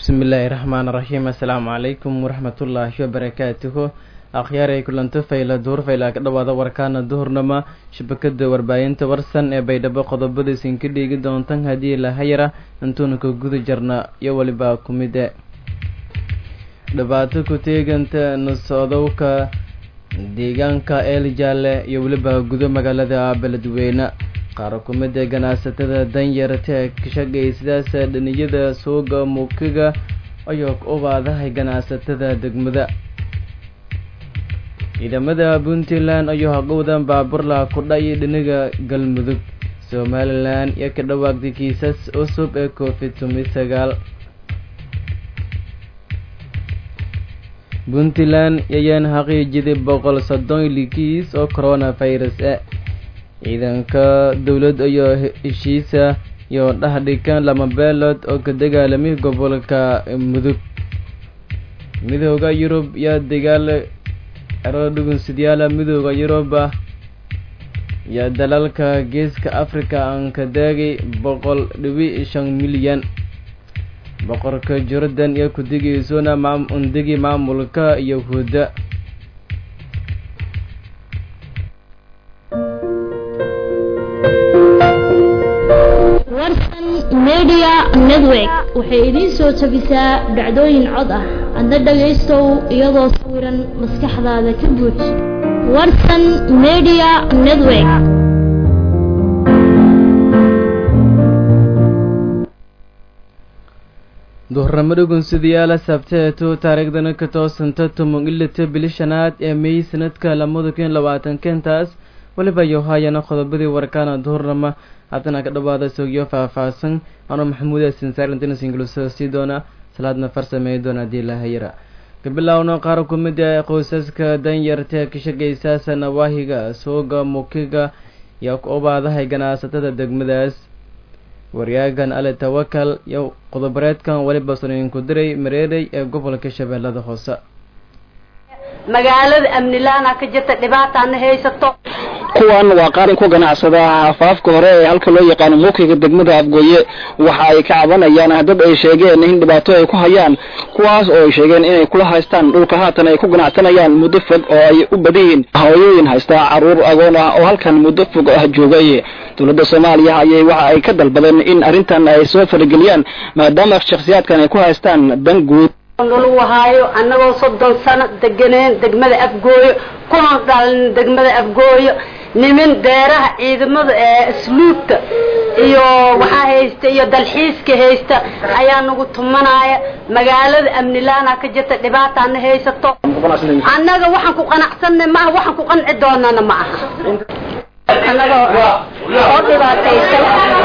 bismillaahi raxmaan raxiim assalaamu calaykum waraxmatullaahi wabarakaatuhu akhyaaray kulanto fayla duhur faylaa ka dhawaada warkaana duhurnama shabakada warbaahinta warsan ee baydhabo qodobada isinka dhiigi doontan haddii lahayara intuuna ka guda jarna iyo weliba kumide dhibaato ku teeganta nasodowka deegaanka eeljaalle iyo weliba gudo magaalada beledweyne qaar kumida ganacsatada danyarta ee ka shaqeeya sidaas dhaniyada suuga muukiga ayoo u baadahay ganacsatada degmada ciidamada puntland ayuu haqowdan baaburla kudha iyo dhinaga galmudug somalilan iyo ka dhawaaqday kiisas cusub ee covid tumi sagaal puntland ayaan xaqiijiday boqol soddon likiis oo coronavirus ah ciidanka dowlad iyo heshiisa iyo dhahdhikan lama beelood oo ka dagaalamay gobolka mudug midooda yurub yaa dagaal erada dhugunsidyaala midooda yuruba iyo dalalka geeska africa aan ka daagay boqol dhibi shan milyan boqorka jordan iyo kudigiisuna undigi maamulka yahuudda warsan media network waxay idiin soo jabisaa dhacdooyin cod ah adna dhagaystow iyadoo sawiran maskaxdaada ka buuj warsan media network duhurnamo dhugunsidayaala sabteetu taariikhdana ka toosanta tumon ilita bili shanaad ee may sanadka lamada kun labaatankantaas weliba yohaayana qodobadii warkaana duhurnama haddana ka dhawaada sogyo faah-faahsan anoo maxamuud sinsaarintnsingluso sii doona salaadna farsameey doona haddii lahayara kabilowno qaar kumid ee qoysaska danyarta ka shaqaysaasa nawaahiga suuga mukiga iyo ubaadahay ganacsatada degmadaas waryaagan ale tawakal iyo qodobareedkan weliba suniinku diray mareerey ee gobolka shabeellada hoose magaalada amnilaana ka jirta dhibaataana haysato kuwan waa qaarin ku ganacsada afaafka hore ee halka loo yaqaano muukiga degmada afgooye waxa ay ka cabanayaan dad ay sheegeen in dhibaato ay ku hayaan kuwaas oo ay sheegeen inay kula haystaan dhulka haatan ay ku ganacsanayaan muddo fog oo ay u badan yihiin hooyooyin haystaa caruur agoon ah oo halkan muddo fog ah joogay dowladda soomaaliya ayay waxa ay ka dalbadeen in arrintan ay soo farageliyaan maadaama shakhsiyaadkan ay ku haystaan dan guud nalagu haayo annagoo soddon sano deganeen degmada afgooyo kuna dhalin degmada afgooyo nimin deeraha ciidamada ee asluubta iyo waxaa haysta iyo dalxiiska haysta ayaa nagu tumanaya magaalada amnilaana ka jirta dhibaataana haysato annaga waxaan ku qanacsanna maaha waxaan ku qanci doonana ma aha annagoo oo dhibaataysan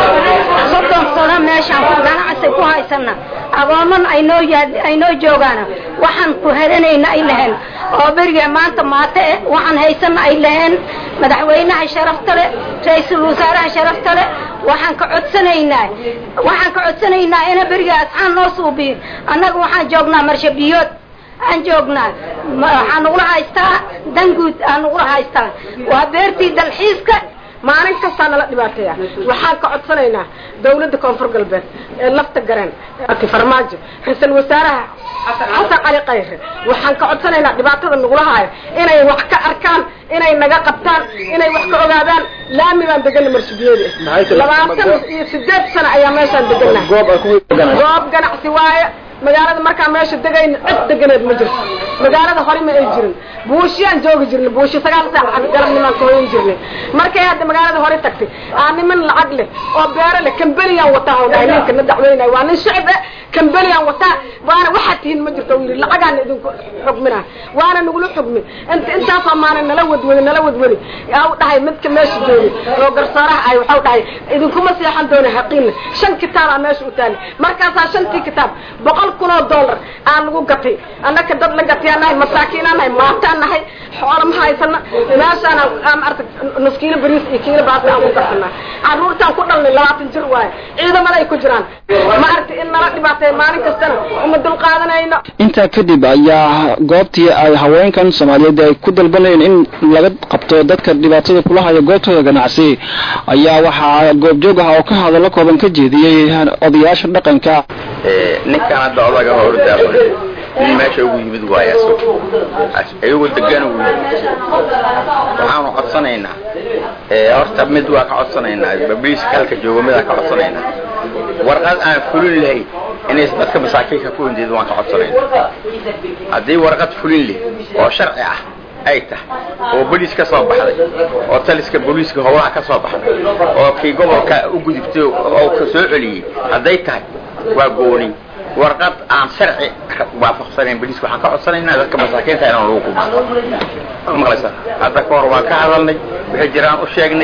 soddon sano meeshaan ku ganacsi ku haysana agooman aynoo aynoo joogaana waxaan ku helanayna ay laheen oo beriga maanta maate eh waxaan haysana ay laheen madaxweynaha sharafta le ra-iisul wasaaraha sharafta le waxaan ka codsanaynaa waxaan ka codsanaynaa ina beriga asxaan noo suubiyo annaga waxaan joognaa marshabiyood aan joognaa waxaa nagula haystaa danguud aa nagula haystaa waa beertii dalxiiska maalin kastaa nala dhibaateeya waxaan ka codsanaynaa dawladda koonfur galbeed ee lafta gareen farmaajo ra-iisul wasaaraha xasan cali kayre waxaan ka codsanaynaa dhibaatada nagula haayo inay wax ka arkaan inay naga qabtaan inay wax ka ogaadaan laami baan degana marsubiyada labaatan iyo sideed sano ayaa meeshaan deganahay goob ganacsi waaye magaalada markaa meesha degayn cid deganeed ma jirto magaalada hore ma ay jirin buushiyaan joogi jirnay buushi sagaal saac galabnimaan ka hoyan jirnay markay hadda magaalada hore tagtay aa niman lacag leh oo beero leh kambeliyaan wataa oo dhahay ninka na dacweynaya waa nin shicib eh kambeliyaan wataa waana waxaad tihiin ma jirto yidhi lacagaan idinku xugmina waana nagula xugmin int intaasoo maana nala wadwadi nala wadwadi yaa u dhahay midka meesha joogay oo garsooraha ay waxau dhahay idinkuma seexan doona haqiina shan kitaabaa meesha u taali markaasaa shantii kitaab boqol kun oo dollar aan lagu gatay annaka dad la gatayaan nahay masaakiinaan nahay maataan nahay xoola ma haysana meeshaana maarata nus kiilo bariis iyo kiilo baasta aan ku garsanaa carruurtaan ku dhalnay labaatan jir waaye ciidamada ay ku jiraan maaragta in nala dhibaatay maalin kastana uma dulqaadanayno intaa kadib ayaa goobtii ay haweenkan soomaaliyeed ay ku dalbanayeen in laga qabto dadka dhibaatada kula haya goobtooda ganacsi ayaa waxaa goobjoog ah oo ka hadallo kooban ka jeediyey odayaasha dhaqanka ninkan hadda odaga hordaaqo nin meesha ugu yimid waayo isagu iyagoo degan ugu yimid waxaanu codsanaynaa horta mid waa ka codsanaynaa babliiska halka joogo midaan ka codsanaynaa warqad aan fulin lahayn inays dadka masaakiinka ku hindeed waan ka codsanaynaa haddii warqad fulin leh oo sharci ah ay tahay oo boliis ka soo baxday oo taliska booliiska howlaha ka soo baxday oo kii gobolka u gudubtay oo ka soo celiyey hadday tahay waa gooni warqad aan sharci waafaqsanayn boliiska waxaan ka codsanaynaa dadka masaakiinta inaan lagu qubo maqlaysa hadda ka hor waan ka hadalnay waxay jiraan u sheegnay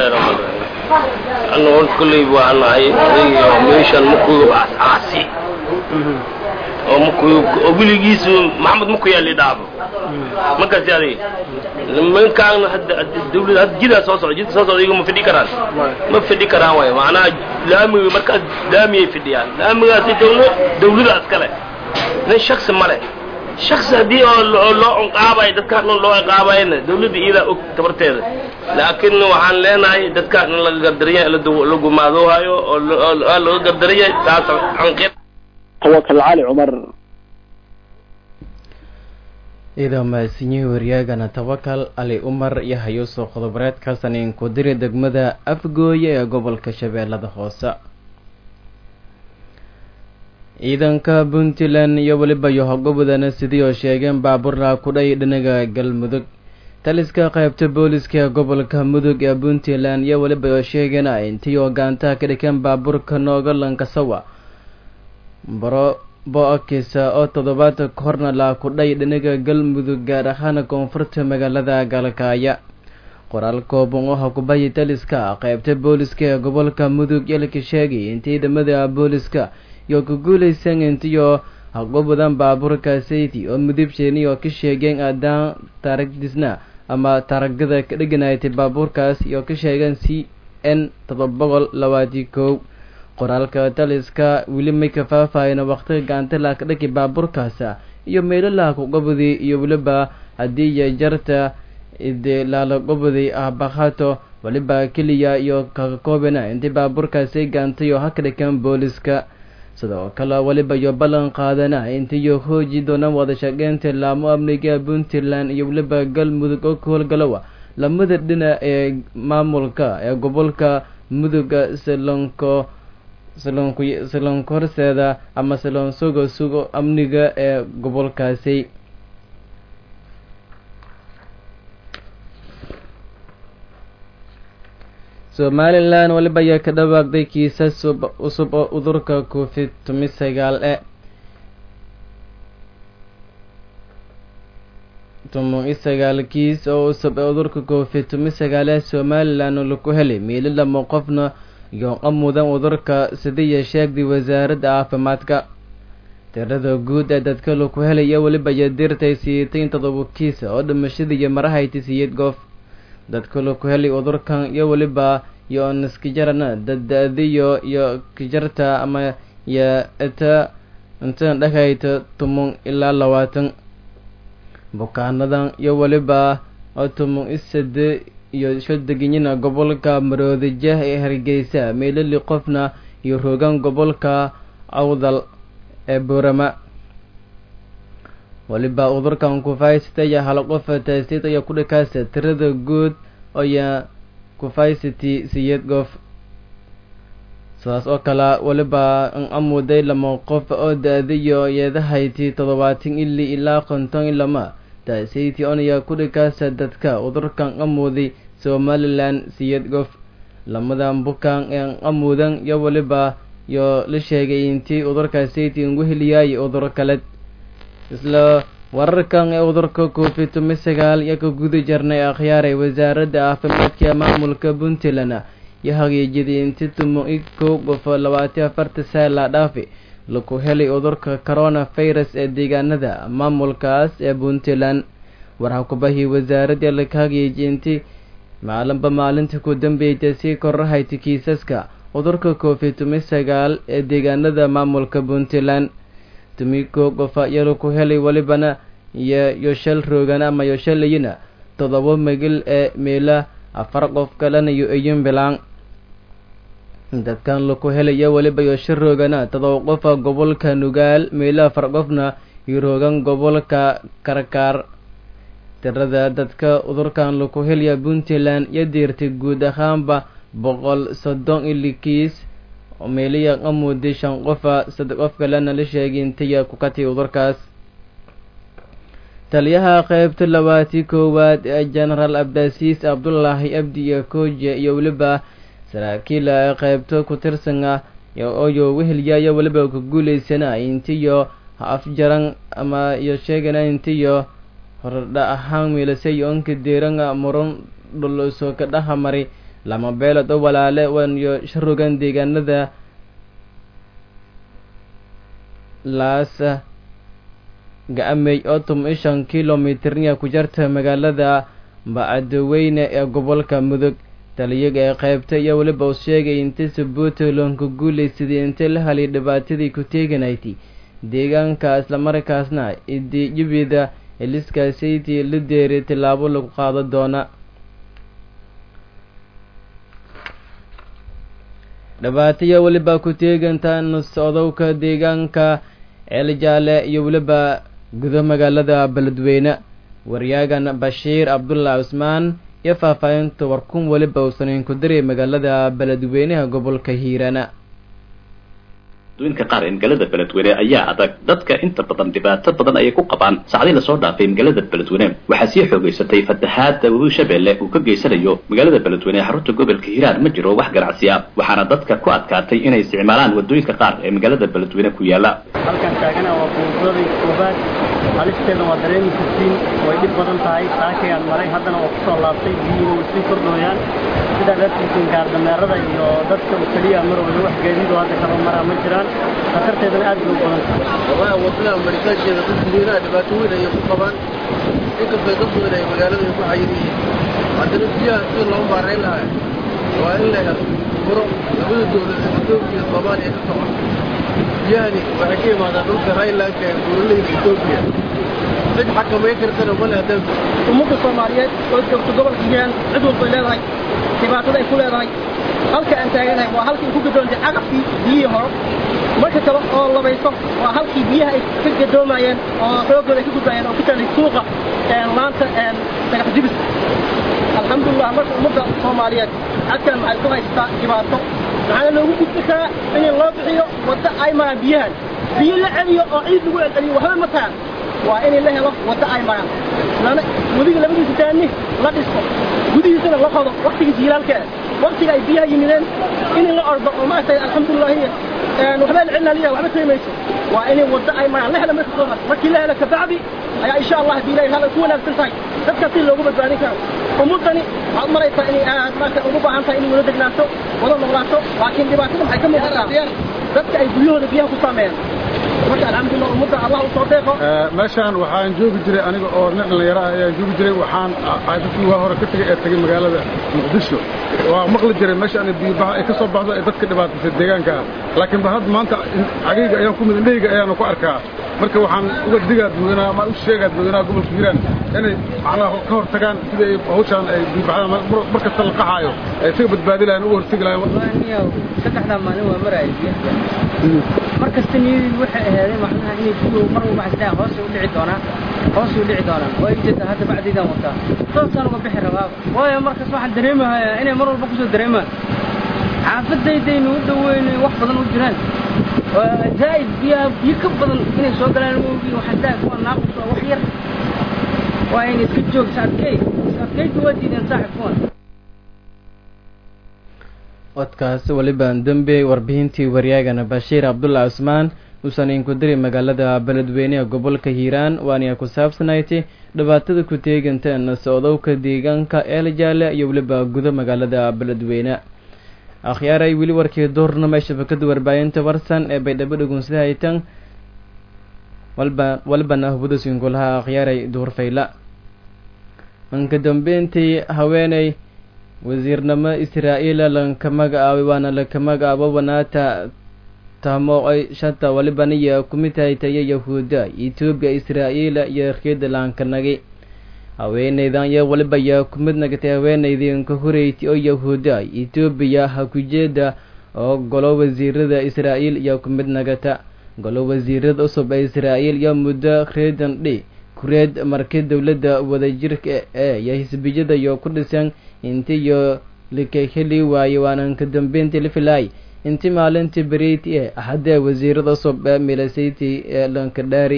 anna horta kolley waa nahay adiga meeshan makuyub aasi oo makuyub oo weligiisu maxamed maku yaali dhaabo markaasi adiga nimankaan hadda dawlad hadda jidaa soo socda jidka soo socda iyagu ma fidhi karaan ma fidhi karaan waayo macnaha laamiga markaas laamiyay fidhiyaan laamigaasi dawla dawlada iskale nin shaksi male shaksi haddii oo loo ciqaabayo dadkaan dhan loo ciqaabayna dawladda iyadaa og tabarteeda laakiin waxaan leenahay dadkaan in laga gardaraya la gumaadoohayo oo laga gardaraya taas anqir tawakal cali cumar iyadoo mahadsinyihii waryaagana tawakal ali umar iyo hayuusoo qodobareedkaasan inku diri degmada afgooye ee gobolka shabeellada hoose ciidanka puntland iyo weliba yohogobodana sidii oo sheegeen baaburla kudhay dhinaga galmudug taliska qaybta booliska ee gobolka mudug ee puntland iyo weliba oo sheegeen intii oo gaantaha ka dhikeen baabuurka noogalankasawa baro bo-akisa oo toddobaadka kahorna laa kudhay dhinaga galmudug gaar ahaan koonfurta magaalada galkaaya qoraal kooban oo hakubayi taliska qaybta booliska ee gobolka mudug yalka sheegay in ciidamada booliska iyo ku guulaysan intiyo hagobadan baabuurka sayti oo mudibsheeni oo ka sheegeen aadaan taaragdisna ama taaragada ka dheganaatay baabuurkaas iyo ka sheegeen c n todoba boqol labaati kow qoraalka taliska weli may ka faahfaahina waqtiga gaantala ka dhaki baabuurkaasa iyo meelalaha kugobadii iyo weliba haddii iyo jarta ide laalagobadii ah bakhato weliba keliya iyo kaga koobana intii baabuurkaasay gaantay oo haka dhikan booliska sidoo kale weliba iyo ballan qaadana intiiyo hooji doonaan wada shaqeynta laamo amniga puntland iyo weliba galmudug oo ka howlgalowa lamada dhinac ee maamulka ee gobolka muduga salonko salonku salonka horseeda ama salon sugo sugo amniga ee gobolkaasi somalilan weliba ayaa ka dhawaaqday kiisas cusub oo udurka covid tumi sagaal e tumo-i sagaal kiis oo cusub ee udurka covid tumi sagaal ee somalilan oo laku helay miili lamo qofna yooqa mudan udurka sidiiya sheegday wasaaradda caafimaadka tirada guud ee dadka laku helaya weliba iyo dirtay siiyatay todoba kiis oo dhimashadiiyo marahayti siiyad goof dadka laku helay udurkan iyo weliba iyo niskijarana dada-diyo iyo kijarta ama iyo ita intan dhakayta tumon ilaa labaatan bukaanadan iyo weliba oo tumon isade iyo shodeginyina gobolka maroodijah ee hargeysa meelali qofna iyo rogan gobolka awdal ee boorama weliba udurkan kufaysitaya hal qofa taasiid ayaa ku dhakaasa tirada guud oya kufacity siyad goof sidaas oo kale weliba in amuday lama qof oo da-diyo yeedahayti toddobaatan ili ilaa konton i lama taasiti onaya ku dhakaasa dadka udurkan amuday somalilan siyad goof lamadan bukan ee amudan iyo weliba iyo la sheegay intii udurka sayti ugu heliyaay udur kale isla wararkan ee udurka covid tumi sagaal iyo ka guda jirnay akhyaaray wasaaradda caafimaadka maamulka puntland iyo hageejiday inti tumo i kow qofo labaatan afarta saala dhaafi laku helay udurka corona virus ee deegaanada maamulkaas ee puntland warha kubahii wasaaradda laka hageejiy inti maalinba maalinta ku dambeeyta sii korahayta kiisaska udurka covid tumi sagaal ee deegaanada maamulka puntland tumiko qofa yalo ku helay welibana iyo yoshal roogan ama yoshalayina todoba magil ee meela afar qof kalena iyo iyun bilaan dadkan laku helaya weliba iyo shir roogana todoba qofa gobolka nugaal meelo afar qofna iyo roogan gobolka karkaar tirada dadka udurkan laku helaya puntland iyo diirtay guud ahaanba boqol soddon ili kiis meeliya qamuudi shan qofa saddex qof kalena la sheegay intaya ku katay udurkaas taliyaha qeybta labaatii koowaad ee genaraal abdasiis cabdulaahi abdi iyo koje iyo weliba saraakiil qeybta ku tirsan ah oyo wehelyayo weliba ku guuleysana intiyo ha afjaran ama iyo sheegana intiyo hordha ahaan miilasay onka deeranga muran dhulusoo ka dhaha mari lama beelood oo walaale waniyo sharogan deegaanada laas ga-amey oo tum iyo shan kilomitirnya ku jarta magaalada bacadweyne ee gobolka mudug taliyaga ee qeybta iyo weliba uu sheegay inta sabuutland ku guuleysaday inta la halay dhibaatadii ku teeganayti deegaanka islamarkaasna idijibida eliskaasaytii la deeray tillaabo lagu qaado doona dhibaataya weliba ku teegantaan socdowka deegaanka ceeljaale iyo weliba gudo magaalada beledweyne waryaagan bashiir cabdulah cusmaan iyo faahfaahinta warkun weliba uusan ku diray magaalada beledweynaha gobolka hiirana adduunka qaar ee magaalada beledweyne ayaa adag dadka inta badan dhibaato badan ayay ku qabaan saacdii lasoo dhaafay magaalada beledweyne waxaa sii xoogeysatay fatahaada webi shabeelle uu ka geysanayo magaalada beledweyne ee xarunta gobolka hiiraan ma jiro wax ganacsi ah waxaana dadka ku adkaatay inay isticmaalaan wadooyinka qaar ee magaalada beledweyne ku yaala halkan taagana waa buuradii koobaad halisteeda waa dareemi kartiin way dhib badan tahay saakayaan maray haddana waa kusoo laabtay biyuhu way sii kordhooyaan sidaa dartiisin gaardameerada iyo dadka u keliya marwada wax gaadiidoo hadda kaba maraa ma jiraan khatarteedana aad bay u badan tahay wallahi wadada maritaankeeda dadka weynaa dhibaato weyn ayay ku qabaan inkastoo dad badan ay magaalada ay ku xayir yihiin haddana biyaha sida loo maarayn lahaa waa in la helo furo labada dowlad etoobiya iyo soomaaliya ka socon biyahani waxay ka yimaadaan dhulka highlandka ee buuraleyda etoobiya cid xakamayn kartana male haddaan ummadda soomaaliyeed oo joogto gobolka hiiraan cid walbay leedahay dhibaatada ay ku leedahay halka aan taaganahay waa halkii ku gadoontay caqabkii biyihii hore marka kale oo labayso waa halkii biyaha ay ka gadoomayeen oo xoogooda ay ka gudbayeen oo ku taalay suuqa laanta dhagax jibis alxamdulilah marka ummadda soomaaliyeed halkan waxay ku haysataa dhibaato maxaana loogu gudbi karaa in loo bixiyo waddo ay maraan biyahan biyo la celiyo oo ciid lagu celceliyo waxba ma tahan waa in la helo waddo ay maraan lana wadiga labadiisa taani la dhisto gudihiisana la qodo waktigii jiilaalkeeda waktiga ay biyaha yimideen in la ordo oo maaragtay alxamdulilahi waxbaa la celinaliya waxba taymayso waa in waddo ay maraan la helo marka koobaad markii la helo kabacdi ayaa insha allah haddii ilahay hal ku wanaagsan tahay dadka si loogu badbaadin karo ummaddani waxaad maraysaa inay aad maarata ugu baahan tahay inay wada degnaato wada noolaato laakiin dhibaatada maxay ka muuqataa dadka ay guryahooda biyaha ku saameeyaan marka alxamdulillah ummadda allah u soo deeqo meeshaan waxaan joogi jiray aniga oo nin dhallinyaro ah ayaan joogi jiray waxaan dadkii waa hore ka tegay ee tegay magaalada muqdisho waa maqli jiray meeshaan biyobaxa ay ka soo baxdo ee dadka dhibaataysay deegaanka ah laakiin ba hadda maanta cagayga ayaan ku mid indhahayga ayaanu ku arkaa marka waxaan uga digaa dadweynaha ama u sheegaa dadweynaha gobolka hiiraan inay macnaha ka hor tagaan sida ay hawshaan ay biyobaxdaan mar kasta la qaxaayo ay isaga badbaadi lahayn uga hortegi lahayn saddexdaa maalin waa maraya mar kasta niyadii waxay ahaadeen macnaha inay biyuhu mar walba xasdaa hoos u dhici doonaa hoos u dhici doonaan waa jeeda hadda bacdiidaan wataa toosaan uga bixi rabaa waayo markaas waxaan dareemahayaa inay mar walba kusoo dareemaan xaafadaydaynu u dhaweynay wax badan u jiraan zaa'id biyaha biyo ka badan inay soo galaan moogi xasdaa kuwa naaqus waa wax yar waa inay iska joogta adkey adkeyta waa diideen saaxib kuwan codkaas welibaan dembe warbixintii waryaagana bashiir cabdulla cusmaan uusan inku diri magaalada beledweyneha gobolka hiiraan waana ku saabsanayti dhibaatada ku teeganteen socdowka deegaanka eeljaale iyo weliba gudo magaalada beledweyne akhyaaray weli warkii doornama ee shabakada warbaahinta warsan ee baydhabo dhugunsida haytan walba walbana hubudasinkulaha akhyaaray duurfayla manka dambeyntii haweeney wasiirnimo israa'iila lanka magacaabay waana laka magacaabo wanaata tahmooqay shanta walibaniya kumid haytaya yahuuda etoobiya israa'iila iyo reeda laankanagi haweeneydan iyo walibaya kumid nagatay haweeneydinka horeyti oo yahuuda etoobiya ha kujeeda oo golo wasiirada israa'iil iyo ku mid nagata golo wasiirada cusub ee israa'iil iyo muddo reedan dhi kureed markii dowladda wadajirka ee iyo xisbiyada iyo ku dhisan inti iyo likaheli waaye waanan ka dambeyntii la filaay inti maalintii beriyti ee axadee wasiirada cusub ee milasayti ee lankadhaari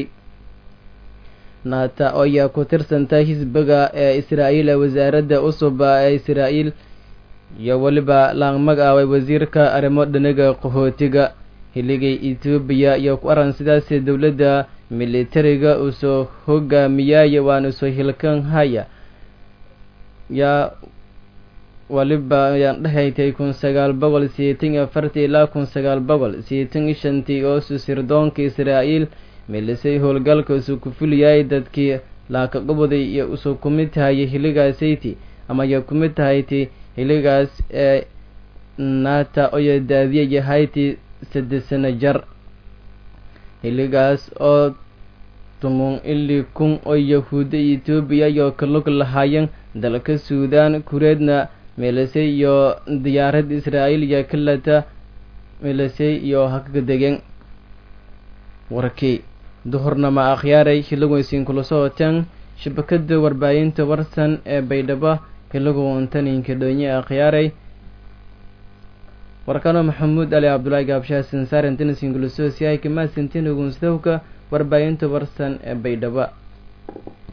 naata ayaa ku tirsanta xisbiga ee israa'iil ee wasaaradda cusub ee israa'iil iyo weliba laangmag aaway wasiirka arrimo dhaniga qaxootiga hiligay etoobiya iyo ku aran sidaasi dowladda militariga usoo hogaamiyaya waana soo hilkan haya yaa waliba ayaan dhehaytay kun sagaal boqol sideetan iyo afartii ilaa kun sagaal boqol sideetan iyo shantii oo susirdoonka israa'iil milisay howlgalka isu ku fuliyay dadkii laaka qabaday iyo usoo kumid tahayay hiligaasayty ama iyo kumid tahayti hiligaas ee naata oyo daadiya yahayti saddex sano jar hiligaas oo tumun ili kun oo yahuudda iyo etoobiya iyo kalug lahaayeen dalka suudaan kureedna milisay iyo diyaarad israa'iil iyo kalata milisay iyo hakaga degen warkii duhurnama akhyaaray hilagoysiin kula socoteen shabakada warbaahinta warsan ee baydhabo hilagoontaninka dhoonye akhyaaray warkano maxamuud ali cabdulaahi gaabshaasin saarantinasiin kula soosyahay kamaasintin ogunsidowka warbaahinta warsan ee baydhabo